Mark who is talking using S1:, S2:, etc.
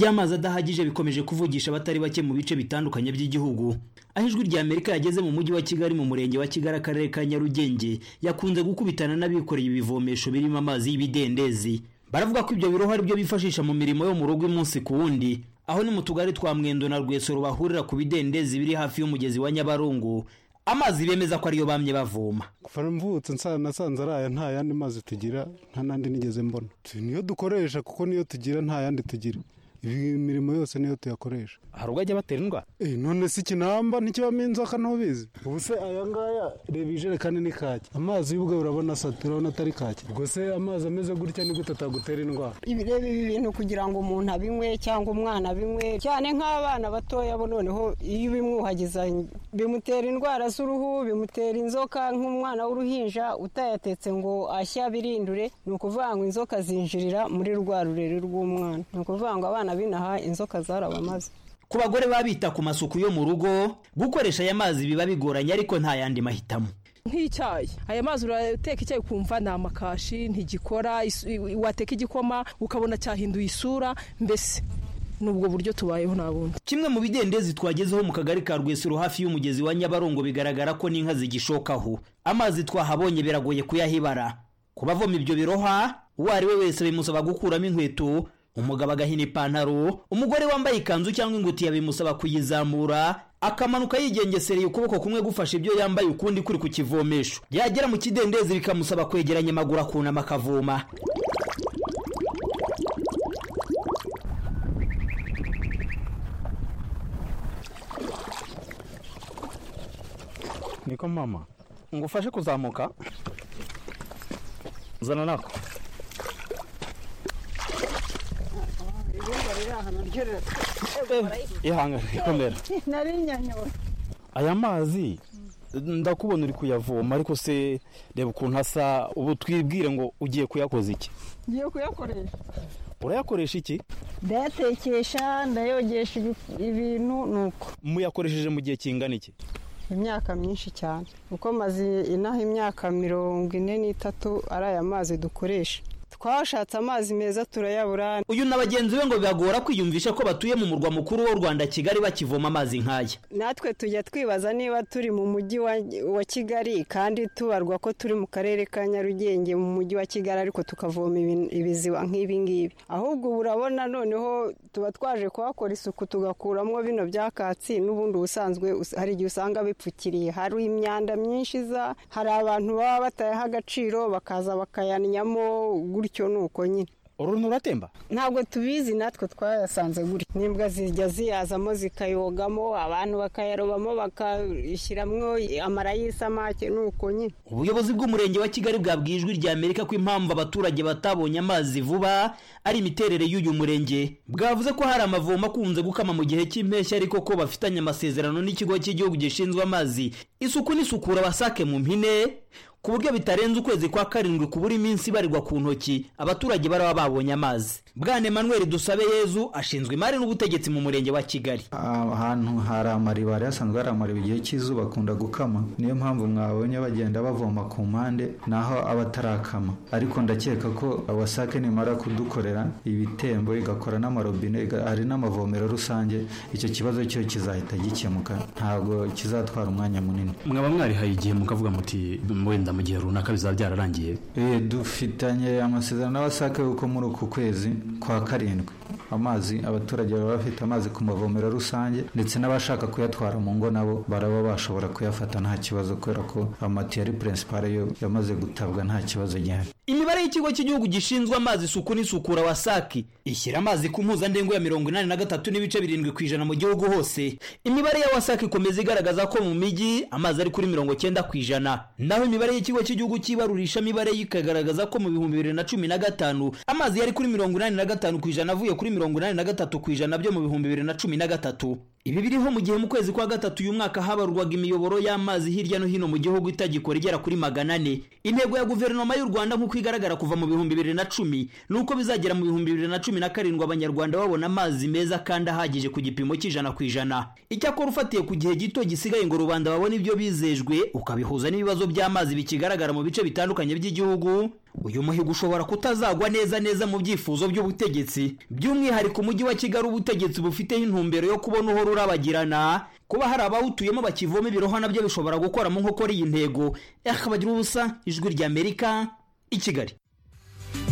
S1: ry'amazi adahagije bikomeje kuvugisha abatari bake mu bice bitandukanye by'igihugu aho ijwi rya Amerika yageze mu mujyi wa Kigali mu murenge wa Kigali akarere ka Nyarugenge yakunze gukubitana n'abikoreye ibivomesho birimo amazi y'ibidendezi baravuga ko ibyo biroho ari byo bifashisha mu mirimo yo mu rugo umunsi ku wundi aho ni mu tugari twa Mwendo na Rwesero bahurira ku bidendezi biri hafi y'umugezi wa Nyabarongo amazi bemeza ko ariyo bamye bavoma
S2: kuva mvutse nsa- nasanze ari aya nta yandi mazi tugira nta n'andi nigeze mbona Tu- niyo dukoresha kuko niyo tugira nta yandi tugira Ibi- imirimo yose niyo tuyakoresha
S3: hari ubwo ajya batera indwara
S2: Eh, none si kinamba ntikibamo inzoka ntubizi ubu se aya ngaya reba ijerekani ni kaki amazi y'ubwo urabona asatu urabona atari kaki ubwo se amazi ameze gutya ni gute atagutera indwara
S4: ibireba ibi bintu kugira ngo umuntu abinywe cyangwa umwana abinywe cyane nk'abana batoya bo noneho iyo ubimwuhagiza bimutera indwara z'uruhu bimutera inzoka nk'umwana w'uruhinja utayatetse ngo ashye abirindure ni ukuvuga ngo inzoka zinjirira muri rwa rurere rw'umwana ni ukuvuga ngo abana binaha inzoka zarabamaze
S1: ku bagore baba bita ku masuku yo mu rugo gukoresha aya mazi biba bigoranye ariko nta yandi mahitamo
S5: nk'icyayi aya mazi urateka icyayi ukumva ni amakashi ntigikora isu- i- wateka igikoma ukabona cyahinduye isura mbese ni ubwo buryo tubayeho nta bundi
S1: kimwe mu bidendezi twagezeho mu kagari ka rwesero hafi y'umugezi wa nyabarongo bigaragara ko n'inka zigishokaho amazi twahabonye biragoye kuyahibara ku bavoma ibyo biroha uwo ari we wese bimusaba gukuramo inkweto umugabo agahina ipantaro umugore wambaye ikanzu cyangwa ingutiya bimusaba kuyizamura akamanuka yigengesereye ukuboko kumwe gufashe ibyo yambaye ukundi kuri ku kivomesho yagera mu kidendezi bikamusaba kwegeranya amaguru akunama akavoma
S3: niko mama ngo ufashe kuzamuka uzana nako ihangane ikomera aya mazi ndakubona uri kuyavoma ariko se reba ukuntu asa ubu twibwire ngo ugiye kuyakoza iki
S6: ngiye kuyakoresha
S3: urayakoresha iki
S4: ndayatekesha ndayogesha ibintu ni uko
S3: muyakoresheje mu gihe kingana iki
S4: imyaka myinshi cyane uko maze inaha imyaka mirongo ine n'itatu ari aya mazi dukoresha twashatse amazi meza turayabura
S1: uyu na bagenzi be ngo bibagora kwiyumvisha ko batuye mu murwa mukuru w'u rwanda kigali bakivoma amazi nk'aya
S4: natwe tujya twibaza niba turi mu mujyi wa- wa kigali kandi tubarwa ko turi mu karere ka nyarugenge mu mujyi wa kigali ariko tukavoma ibi- ibiziba nk'ibi ngibi ahubwo ubu urabona noneho tuba twaje kuhakora isuku tugakuramo bino byakatsi n'ubundi ubusanzwe us- hari igihe usanga bipfukiriye hari imyanda myinshi iza hari abantu baba batayaha agaciro bakaza bakayannyamo gutyo nuko nyine
S3: uruntu uratemba
S4: ntabwo tubizi natwe twayasanze gutya n'imbwa zijya ziyazamo zikayogamo abantu bakayarobamo bakayishyiramo amara y'isamake nuko nyine
S1: ubuyobozi bw'umurenge wa kigali bwabwiye ijwi rya amerika ko impamvu abaturage batabonye amazi vuba ari imiterere y'uyu murenge bwavuze ko hari amavomo akunze gukama mu gihe cy'impeshyi ariko ko bafitanye amasezerano n'ikigo cy'igihugu gishinzwe amazi isuku n'isukura basake mu mpine ku buryo bitarenze ukwezi kwa karindwi kubura iminsi ibarirwa ku ntoki abaturage baraba babonye amazi bwana emmanuel dusabe yezu ashinzwe imari n'ubutegetsi mu murenge wa kigali
S7: ahantu hari amariba hari hasanzwe hari amariba igihe cy'izuba akunda gukama niyo mpamvu mwabonye bagenda bavoma ku mpande naho abatarakama ariko ndakeka ko wasake nimara kudukorera ibitembo igakora n'amarobine iga- hari n'amavomero rusange icyo kibazo cyo kizahita gikemuka ntabwo kizatwara umwanya munini
S3: mwaba mwarihaye igihe mukavuga muti wenda mu gihe runaka bizaba byararangiye
S7: Eh, dufitanye amasezerano n'abasake yuko muri uku kwezi kwa karindwi amazi abaturage baba bafite amazi ku mavomero rusange ndetse n'abashaka kuyatwara mu ngo nabo baraba bashobora kuyafata nta kibazo kubera ko amatiyari purinsipare yo yamaze gutabwa nta kibazo gihari
S1: imibare y'ikigo cy'igihugu gishinzwe amazi isuku n'isukura wasaki ishyira amazi ku mpuzandengo ya mirongo inani na gatatu n'ibice birindwi ku ijana mu gihugu hose imibare ya wasaki ikomeza igaragaza ko mu mijyi amazi ari kuri mirongo cyenda ku ijana naho imibare y'ikigo cy'igihugu cyibarurisha mibare yo ikagaragaza ko mu bihumbi bibiri na cumi na gatanu amazi yari kuri mirongo inani na gatanu ku ijana avuye kuri mirongo inani na gatatu ku ijana byo mu bihumbi bibiri na cumi na gatatu ibi biriho mu gihe mu kwezi kwa gatatu uyu mwaka habarurwaga imiyoboro y'amazi hirya no hino mu gihugu itagikora igera kuri magana ane intego ya guverinoma y'u rwanda nk'uko igaragara kuva mu bihumbi bibiri na cumi ni uko bizagera mu bihumbi bibiri na cumi na karindwi abanyarwanda babona amazi meza kandi ahagije ku gipimo cy'ijana ku ijana icyakora ufatiye ku gihe gito gisigaye ngo rubanda babone ibyo bizejwe ukabihuza n'ibibazo by'amazi bikigaragara mu bice bitandukanye by'igihugu uyu muhigo ushobora kutazagwa neza neza mu byifuzo by'ubutegetsi by'umwihariko umujyi wa kigali ubutegetsi bufiteho intumbero yo kubona uhora urabagirana kuba hari abawutuyemo bakivoma ibirohwa nabyo bishobora gukoramo nkokora iyi ntego eh bagira ubusa ijwi ry'amerika i kigali